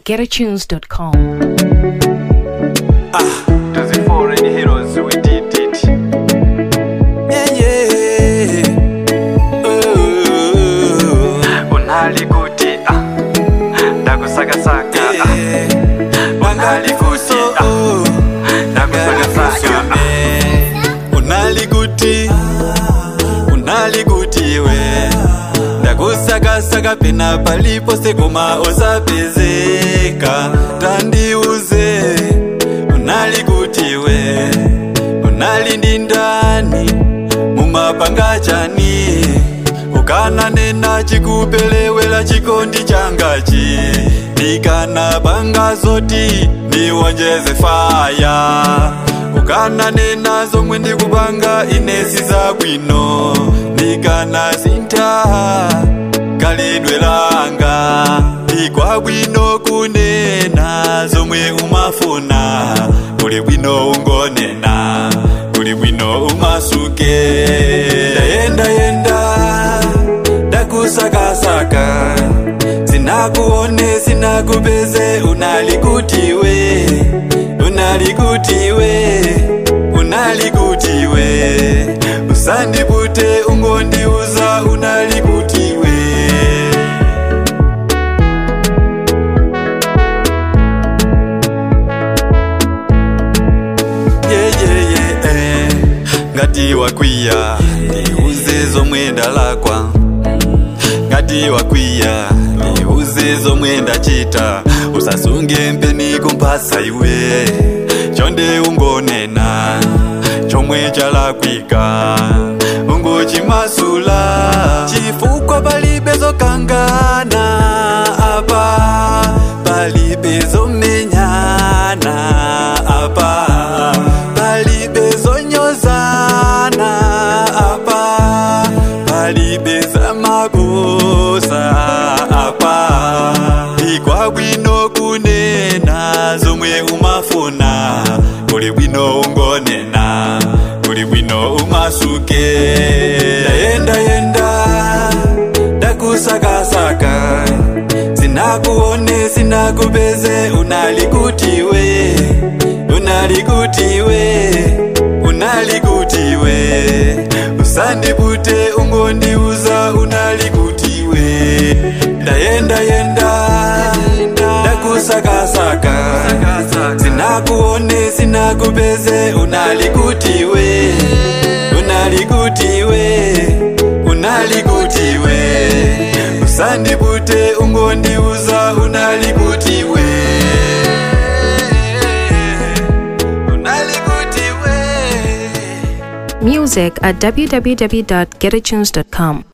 getatunes.com. To the foreign heroes, we did it. Yeah, yeah. Ooh. Unali kuti, ah, ndakusakasaka, ah, unali kuti, ah, ndakusakasaka, ah. unali kuti unali kuti we ndakusakasaka pena palipo sekoma osapezeka tandiuze unali kuti we unali ndi ndani mumapanga chani ukananena chikupelewela chikondi changachi ndikanapanga zoti ndiwonjeze faya ukananena zomwe ndikupanga inesi zabwino ndikanasintha kalidwe langa ndikwabwino kunena zomwe umafuna kuli bwino ungonena kuli bwino umasuke ndayendayenda ndakusakasaka sinakuone sinakupeze unalikutiwe unalikutiwe unalikutiwe usandipute ungondiuza unalikutiwe yeyeye ngati wakwiya ndiuze zomwe ndalakwa ngati wakwiya ndiuze zomwe ndachita usasunge mpeni kumphasa iwe chonde ungonena chomwe chalakwika ungochimasula chifukwa palibe zokangana apa palibe zomenyana apa palibe zonyozana apa palibe zamakosa apa ikwabwino kunena zomwe umafuna kuli bwino ungonena kuli bwino umasuke ndayendayenda ndakusakasaka sinakuone sinakupeze unalikutiwe unalikutiwe unalikutiwe usandipute ungondiuza unalikutiwe ndayendayenda ndakusakasaka sinakuone sinakupeze unalikutiwe unalikutiwe unalikutiwe usandipute ungondiuza unalikutiwe unalikutiwe Music at www.getatunes.com.